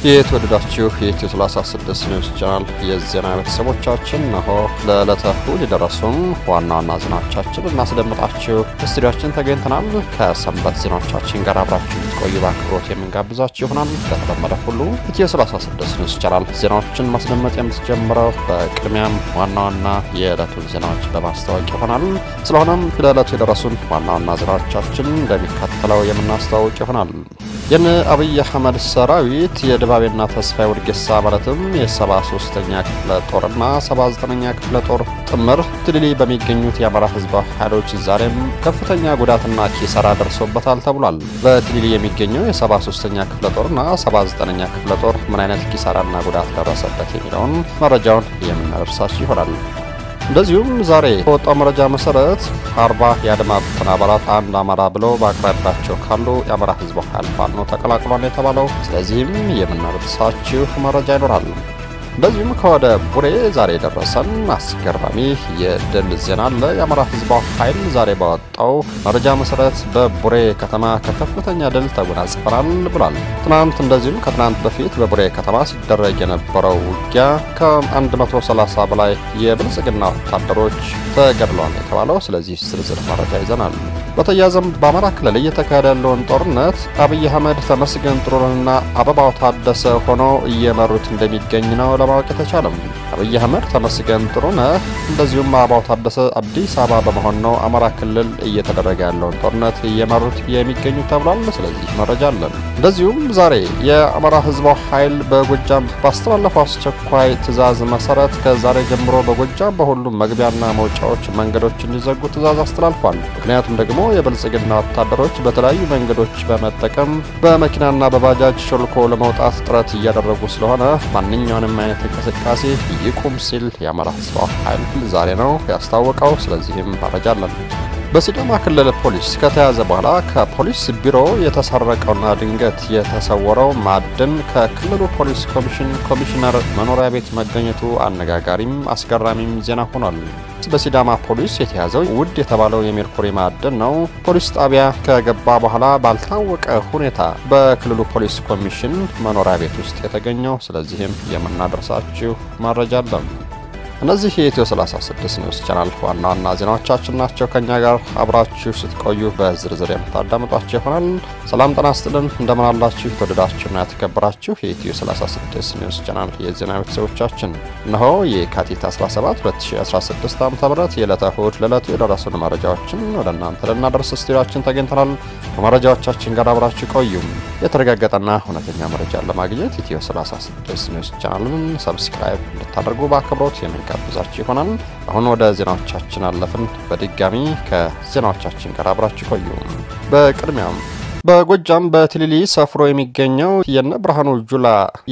የተወደዳችሁ የኢትዮ 36 ኒውስ ቻናል የዜና ቤተሰቦቻችን ነሆ ለዕለተ እሁድ የደረሱን ዋና ዋና ዜናዎቻችን እናስደምጣችሁ ስቱዲያችን ተገኝተናል። ከሰንበት ዜናዎቻችን ጋር አብራችሁ ቆዩ በአክብሮት የምንጋብዛችሁ ይሆናል። እንደተለመደ ሁሉ ኢትዮ 36 ኒውስ ቻናል ዜናዎችን ማስደመጥ የምትጀምረው በቅድሚያም ዋና ዋና የዕለቱን ዜናዎች በማስታወቅ ይሆናል። ስለሆነም ለዕለቱ የደረሱን ዋና ዋና ዜናዎቻችን እንደሚከተለው የምናስተዋውቅ ይሆናል። የነ አብይ አህመድ ሰራዊት የድባቤና ተስፋዬ ወርጌሳ ማለትም የ73ኛ ክፍለ ጦርና 79ኛ ክፍለ ጦር ጥምር ትልሊ በሚገኙት የአማራ ህዝባዊ ኃይሎች ዛሬም ከፍተኛ ጉዳትና ኪሳራ ደርሶበታል ተብሏል። በትልሊ የሚገኘው የ73ኛ ክፍለ ጦርና 79ኛ ክፍለ ጦር ምን አይነት ኪሳራና ጉዳት ደረሰበት የሚለውን መረጃውን የምናደርሳችሁ ይሆናል። እንደዚሁም ዛሬ በወጣው መረጃ መሰረት አርባ የአድማ ብተና አባላት አንድ አማራ ብለው በአቅራቢያቸው ካሉ የአማራ ህዝባዊ ኃይል ፋኖ ተቀላቅሏል የተባለው። ስለዚህም የምናደርሳችሁ መረጃ ይኖራል። እንደዚሁም ከወደ ቡሬ ዛሬ የደረሰን አስገራሚ የድል ዜና አለ። የአማራ ህዝባዊ ኃይል ዛሬ ባወጣው መረጃ መሰረት በቡሬ ከተማ ከከፍተኛ ድል ተጎናጽፈናል ብሏል። ትናንት እንደዚሁም ከትናንት በፊት በቡሬ ከተማ ሲደረግ የነበረው ውጊያ ከ130 በላይ የብልጽግና ወታደሮች ተገድለዋል የተባለው። ስለዚህ ዝርዝር መረጃ ይዘናል። በተያያዘም በአማራ ክልል እየተካሄደ ያለውን ጦርነት አብይ አህመድ ተመስገን ጥሩነህና አበባው ታደሰ ሆነው እየመሩት እንደሚገኝ ነው ለማወቅ የተቻለም። አብይ አህመድ ተመስገን ጥሩነህ እንደዚሁም አበባው ታደሰ አዲስ አበባ በመሆን ነው አማራ ክልል እየተደረገ ያለውን ጦርነት እየመሩት የሚገኙ ተብሏል። ስለዚህ መረጃ አለን። እንደዚሁም ዛሬ የአማራ ህዝባዊ ኃይል በጎጃም ባስተላለፈው አስቸኳይ ትዕዛዝ መሰረት ከዛሬ ጀምሮ በጎጃም በሁሉም መግቢያና መውጫዎች መንገዶች እንዲዘጉ ትዕዛዝ አስተላልፏል። ምክንያቱም ደግሞ የብልጽግና ወታደሮች በተለያዩ መንገዶች በመጠቀም በመኪናና በባጃጅ ሾልኮ ለመውጣት ጥረት እያደረጉ ስለሆነ ማንኛውንም አይነት እንቅስቃሴ ይቁም ሲል የአማራ ህዝባዊ ኃይል ዛሬ ነው ያስታወቀው። ስለዚህም መረጃ አለን። በሲዳማ ክልል ፖሊስ ከተያዘ በኋላ ከፖሊስ ቢሮ የተሰረቀውና ድንገት የተሰወረው ማዕድን ከክልሉ ፖሊስ ኮሚሽን ኮሚሽነር መኖሪያ ቤት መገኘቱ አነጋጋሪም አስገራሚም ዜና ሆኗል። በሲዳማ ፖሊስ የተያዘው ውድ የተባለው የሜርኩሪ ማዕድን ነው። ፖሊስ ጣቢያ ከገባ በኋላ ባልታወቀ ሁኔታ በክልሉ ፖሊስ ኮሚሽን መኖሪያ ቤት ውስጥ የተገኘው። ስለዚህም የምናደርሳችሁ መረጃ አለን። እነዚህ የኢትዮ 36 ኒውስ ቻናል ዋና ዋና ዜናዎቻችን ናቸው። ከኛ ጋር አብራችሁ ስትቆዩ በዝርዝር የምታዳምጧቸው ይሆናል። ሰላም ጤና ይስጥልን፣ እንደምን አላችሁ? የተወደዳችሁና የተከበራችሁ የኢትዮ 36 ኒውስ ቻናል የዜና ቤተሰቦቻችን እነሆ የካቲት 17 2016 ዓ ም የዕለተ እሁድ ለዕለቱ የደረሱን መረጃዎችን ወደ እናንተ ልናደርስ ስቱዲዮችን ተገኝተናል። ከመረጃዎቻችን ጋር አብራችሁ ቆዩም። የተረጋገጠና እውነተኛ መረጃን ለማግኘት ኢትዮ 36 ኒውስ ቻናልን ሰብስክራይብ እንድታደርጉ በአክብሮት የምንጋብዛችሁ ይሆናል። አሁን ወደ ዜናዎቻችን አለፍን። በድጋሚ ከዜናዎቻችን ጋር አብራችሁ ቆዩ። በቅድሚያም በጎጃም በትሊሊ ሰፍሮ የሚገኘው የነ ብርሃኑ ጁላ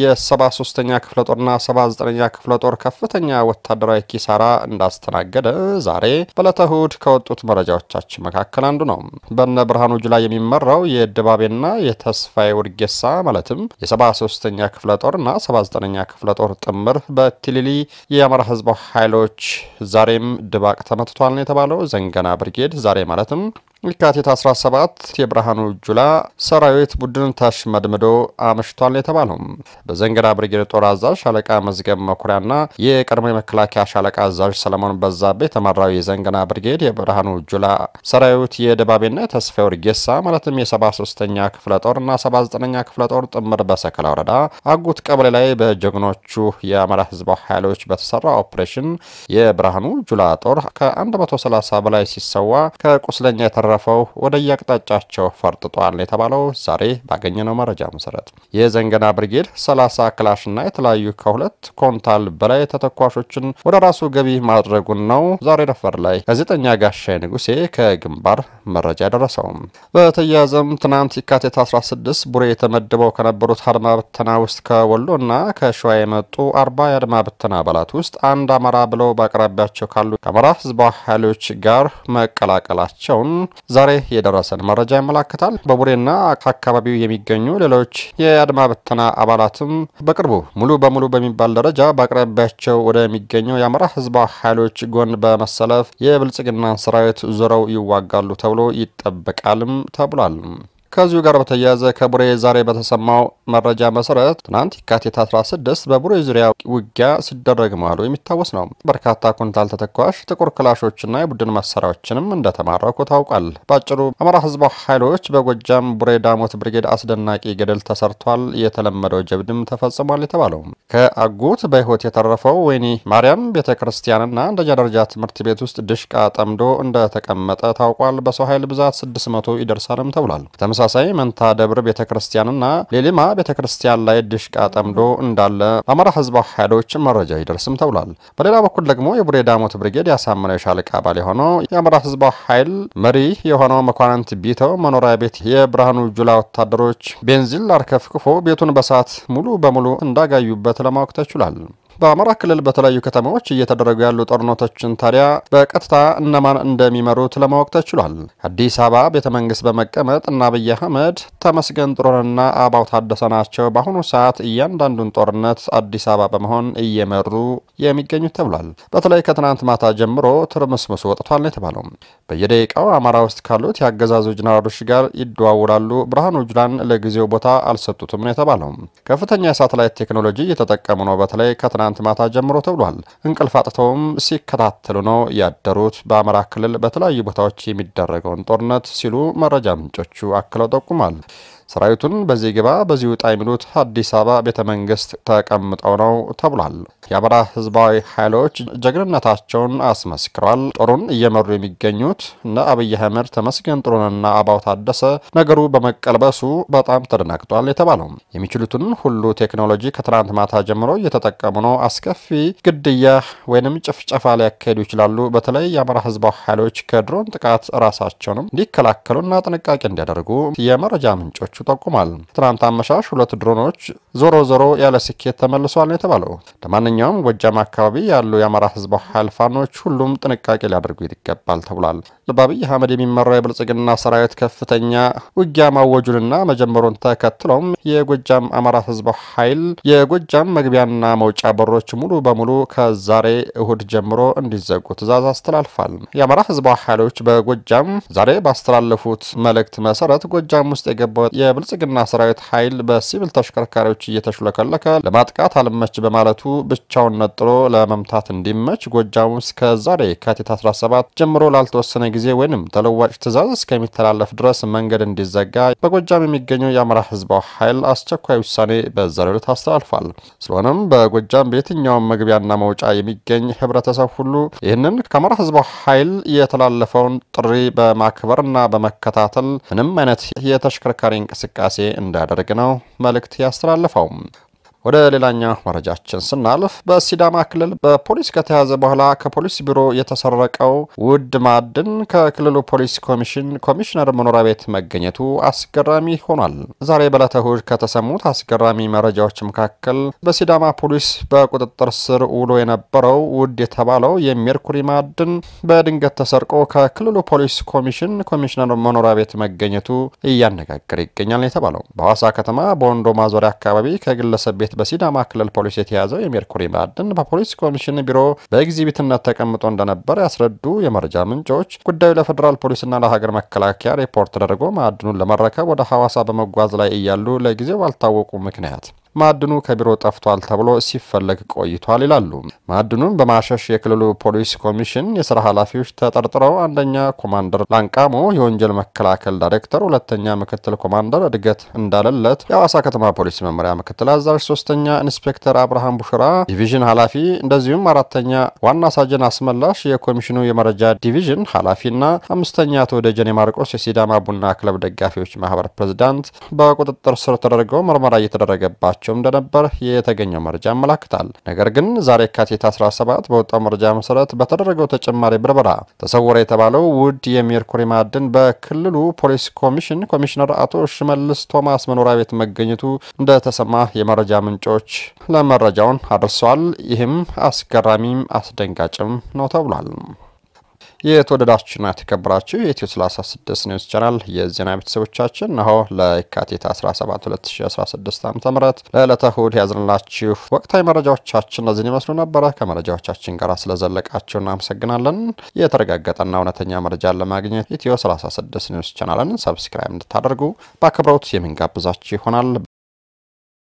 የ73ኛ ክፍለ ጦርና 79ኛ ክፍለ ጦር ከፍተኛ ወታደራዊ ኪሳራ እንዳስተናገደ ዛሬ በዕለተ እሁድ ከወጡት መረጃዎቻችን መካከል አንዱ ነው። በነ ብርሃኑ ጁላ የሚመራው የድባቤና የተስፋዬ ውርጌሳ ማለትም የ73ኛ ክፍለ ጦርና 79ኛ ክፍለ ጦር ጥምር በትሊሊ የአማራ ህዝባዊ ኃይሎች ዛሬም ድባቅ ተመትቷል ነው የተባለው። ዘንገና ብርጌድ ዛሬ ማለትም የካቲት 17 የብርሃኑ ጁላ ሰራዊት ቡድን ተሽመድምዶ አምሽቷል የተባለው በዘንገና ብርጌድ ጦር አዛዥ ሻለቃ መዝገብ መኩሪያና የቀድሞ የመከላከያ ሻለቃ አዛዥ ሰለሞን በዛቤ የተመራው የዘንገና ብርጌድ የብርሃኑ ጁላ ሰራዊት የድባቤና የተስፋ ወርጌሳ ማለትም የ73ኛ ክፍለ ጦርና 79ኛ ክፍለ ጦር ጥምር በሰከላ ወረዳ አጉት ቀበሌ ላይ በጀግኖቹ የአማራ ህዝባዊ ኃይሎች በተሰራ ኦፕሬሽን የብርሃኑ ጁላ ጦር ከ130 በላይ ሲሰዋ ከቁስለኛ የተረ ረፈው ወደ የአቅጣጫቸው ፈርጥጧል የተባለው ዛሬ ባገኘነው መረጃ መሰረት የዘንገና ብርጌድ 30 ክላሽና የተለያዩ ከሁለት ኮንታል በላይ ተተኳሾችን ወደ ራሱ ገቢ ማድረጉን ነው ዛሬ ረፈር ላይ ጋዜጠኛ ጋሻይ ንጉሴ ከግንባር መረጃ ያደረሰው። በተያያዘም ትናንት የካቲት 16 ቡሬ የተመድበው ከነበሩት አድማ ብተና ውስጥ ከወሎና ከሸዋ የመጡ አርባ የአድማ ብተና አባላት ውስጥ አንድ አማራ ብለው በአቅራቢያቸው ካሉ ከአማራ ህዝባዊ ኃይሎች ጋር መቀላቀላቸውን ዛሬ የደረሰን መረጃ ያመላክታል። በቡሬና ከአካባቢው የሚገኙ ሌሎች የአድማ ብተና አባላትም በቅርቡ ሙሉ በሙሉ በሚባል ደረጃ በአቅራቢያቸው ወደሚገኘው የአማራ ህዝባዊ ኃይሎች ጎን በመሰለፍ የብልጽግናን ሰራዊት ዞረው ይዋጋሉ ተብሎ ይጠበቃልም ተብሏል። ከዚሁ ጋር በተያያዘ ከቡሬ ዛሬ በተሰማው መረጃ መሰረት ትናንት የካቲት 16 በቡሬ ዙሪያ ውጊያ ሲደረግ መዋሉ የሚታወስ ነው። በርካታ ኩንታል ተተኳሽ ጥቁር ክላሾችና የቡድን መሳሪያዎችንም እንደተማረኩ ታውቋል። በአጭሩ አማራ ህዝባዊ ኃይሎች በጎጃም ቡሬ ዳሞት ብርጌድ አስደናቂ ገደል ተሰርቷል፣ የተለመደው ጀብድም ተፈጽሟል የተባለው ከአጉት በህይወት የተረፈው ወይኒ ማርያም ቤተ ክርስቲያንና አንደኛ ደረጃ ትምህርት ቤት ውስጥ ድሽቃ ጠምዶ እንደተቀመጠ ታውቋል። በሰው ኃይል ብዛት 600 ይደርሳልም ተብሏል። በተመሳሳይ መንታ ደብር ቤተ ክርስቲያንና ሌሊማ ቤተ ክርስቲያን ላይ ድሽቃ ጠምዶ እንዳለ ለአማራ ህዝባዊ ኃይሎች መረጃ ይደርስም ተብሏል። በሌላ በኩል ደግሞ የቡሬ ዳሞት ብርጌድ ያሳመነው የሻለቃ አባል የሆነው የአማራ ህዝባዊ ኃይል መሪ የሆነው መኳንንት ቢተው መኖሪያ ቤት የብርሃኑ ጁላ ወታደሮች ቤንዚን አርከፍክፎ ቤቱን በሳት ሙሉ በሙሉ እንዳጋዩበት ለማወቅ ተችሏል። በአማራ ክልል በተለያዩ ከተማዎች እየተደረጉ ያሉ ጦርነቶችን ታዲያ በቀጥታ እነማን እንደሚመሩት ለማወቅ ተችሏል። አዲስ አበባ ቤተ መንግስት በመቀመጥ እና አብይ አህመድ ተመስገን ጥሩነህና አባው ታደሰ ናቸው በአሁኑ ሰዓት እያንዳንዱን ጦርነት አዲስ አበባ በመሆን እየመሩ የሚገኙት ተብሏል። በተለይ ከትናንት ማታ ጀምሮ ትርምስምሱ ወጥቷል ነው የተባለው። በየደቂቃው አማራ ውስጥ ካሉት የአገዛዙ ጀነራሎች ጋር ይደዋውላሉ። ብርሃኑ ጁላን ለጊዜው ቦታ አልሰጡትም ነው የተባለው። ከፍተኛ የሳተላይት ቴክኖሎጂ እየተጠቀሙ ነው። በተለይ ከትናንት ማታ ጀምሮ ተብሏል። እንቅልፍ አጥተውም ሲከታተሉ ነው ያደሩት በአማራ ክልል በተለያዩ ቦታዎች የሚደረገውን ጦርነት ሲሉ መረጃ ምንጮቹ አክለው ጠቁሟል። ሰራዊቱን በዚህ ግባ በዚህ ውጣ የሚሉት አዲስ አበባ ቤተ መንግስት ተቀምጠው ነው ተብሏል። የአማራ ህዝባዊ ኃይሎች ጀግንነታቸውን አስመስክረዋል። ጦሩን እየመሩ የሚገኙት እነ አብይ አህመድ ተመስገን ጥሩነህና አባው ታደሰ ነገሩ በመቀልበሱ በጣም ተደናግጧል የተባለው የሚችሉትን ሁሉ ቴክኖሎጂ ከትናንት ማታ ጀምሮ እየተጠቀሙ ነው። አስከፊ ግድያ ወይንም ጭፍጨፋ ሊያካሄዱ ይችላሉ። በተለይ የአማራ ህዝባዊ ኃይሎች ከድሮን ጥቃት ራሳቸውንም እንዲከላከሉና ጥንቃቄ እንዲያደርጉ የመረጃ ምንጮቹ ጠቁሟል። ትናንት አመሻሽ ሁለት ድሮኖች ዞሮ ዞሮ ያለ ስኬት ተመልሷል ነው የተባለው። ለማንኛውም ጎጃም አካባቢ ያሉ የአማራ ህዝባዊ ኃይል ፋኖች ሁሉም ጥንቃቄ ሊያደርጉ ይገባል ተብሏል። በአብይ አህመድ የሚመራው የብልጽግና ሰራዊት ከፍተኛ ውጊያ ማወጁንና መጀመሩን ተከትሎም የጎጃም አማራ ህዝባዊ ኃይል የጎጃም መግቢያና መውጫ በሮች ሙሉ በሙሉ ከዛሬ እሁድ ጀምሮ እንዲዘጉ ትዕዛዝ አስተላልፏል። የአማራ ህዝባዊ ኃይሎች በጎጃም ዛሬ ባስተላለፉት መልእክት መሰረት ጎጃም ውስጥ የገባው የብልጽግና ሰራዊት ኃይል በሲቪል ተሽከርካሪዎች እየተሽለከለከ ለማጥቃት አልመች በማለቱ ብቻውን ነጥሎ ለመምታት እንዲመች ጎጃም ውስጥ ከዛሬ የካቲት 17 ጀምሮ ላልተወሰነ ጊዜ ወይንም ተለዋጭ ትዕዛዝ እስከሚተላለፍ ድረስ መንገድ እንዲዘጋ በጎጃም የሚገኘው የአማራ ህዝባዊ ኃይል አስቸኳይ ውሳኔ በዛሬው ዕለት አስተላልፏል። ስለሆነም በጎጃም በየትኛውም መግቢያና መውጫ የሚገኝ ህብረተሰብ ሁሉ ይህንን ከአማራ ህዝባዊ ኃይል የተላለፈውን ጥሪ በማክበርና በመከታተል ምንም አይነት የተሽከርካሪ እንቅስቃሴ እንዳያደርግ ነው መልእክት ያስተላለፈው። ወደ ሌላኛው መረጃችን ስናልፍ በሲዳማ ክልል በፖሊስ ከተያዘ በኋላ ከፖሊስ ቢሮ የተሰረቀው ውድ ማዕድን ከክልሉ ፖሊስ ኮሚሽን ኮሚሽነር መኖሪያ ቤት መገኘቱ አስገራሚ ሆኗል። ዛሬ በዕለተ እሁድ ከተሰሙት አስገራሚ መረጃዎች መካከል በሲዳማ ፖሊስ በቁጥጥር ስር ውሎ የነበረው ውድ የተባለው የሜርኩሪ ማዕድን በድንገት ተሰርቆ ከክልሉ ፖሊስ ኮሚሽን ኮሚሽነር መኖሪያ ቤት መገኘቱ እያነጋገረ ይገኛል የተባለው በሐዋሳ ከተማ በወንዶ ማዞሪያ አካባቢ ከግለሰብ ቤት በሲዳማ ክልል ፖሊስ የተያዘው የሜርኩሪ ማዕድን በፖሊስ ኮሚሽን ቢሮ በኤግዚቢትነት ተቀምጦ እንደነበር ያስረዱ የመረጃ ምንጮች ጉዳዩ ለፌዴራል ፖሊስና ለሀገር መከላከያ ሪፖርት ተደርጎ ማዕድኑን ለመረከብ ወደ ሐዋሳ በመጓዝ ላይ እያሉ ለጊዜው ባልታወቁ ምክንያት ማዕድኑ ከቢሮ ጠፍቷል ተብሎ ሲፈለግ ቆይቷል ይላሉ። ማዕድኑን በማሸሽ የክልሉ ፖሊስ ኮሚሽን የስራ ኃላፊዎች ተጠርጥረው አንደኛ ኮማንደር ላንቃሞ የወንጀል መከላከል ዳይሬክተር፣ ሁለተኛ ምክትል ኮማንደር እድገት እንዳለለት የሐዋሳ ከተማ ፖሊስ መመሪያ ምክትል አዛዥ፣ ሶስተኛ ኢንስፔክተር አብርሃም ቡሽራ ዲቪዥን ኃላፊ እንደዚሁም አራተኛ ዋና ሳጅን አስመላሽ የኮሚሽኑ የመረጃ ዲቪዥን ኃላፊና አምስተኛ አቶ ደጀኔ ማርቆስ የሲዳማ ቡና ክለብ ደጋፊዎች ማህበር ፕሬዚዳንት በቁጥጥር ስር ተደርገው ምርመራ እየተደረገባቸው ሲያደርጋቸው እንደነበር የተገኘው መረጃ ያመላክታል። ነገር ግን ዛሬ የካቲት 17 በወጣው መረጃ መሰረት በተደረገው ተጨማሪ ብርበራ ተሰወረ የተባለው ውድ የሜርኩሪ ማዕድን በክልሉ ፖሊስ ኮሚሽን ኮሚሽነር አቶ ሽመልስ ቶማስ መኖሪያ ቤት መገኘቱ እንደተሰማ የመረጃ ምንጮች ለመረጃውን አድርሰዋል። ይህም አስገራሚም አስደንጋጭም ነው ተብሏል። የተወደዳችሁና የተከበራችሁ የኢትዮ 36 ኒውስ ቻናል የዜና ቤተሰቦቻችን እነሆ ለየካቲት 17 2016 ዓ ም ለዕለተ እሁድ ያዝንላችሁ ወቅታዊ መረጃዎቻችን እነዚህን ይመስሉ ነበረ። ከመረጃዎቻችን ጋር ስለዘለቃችሁ እናመሰግናለን። የተረጋገጠና እውነተኛ መረጃን ለማግኘት ኢትዮ 36 ኒውስ ቻናልን ሰብስክራይብ እንድታደርጉ በአክብሮት የምንጋብዛችሁ ይሆናል።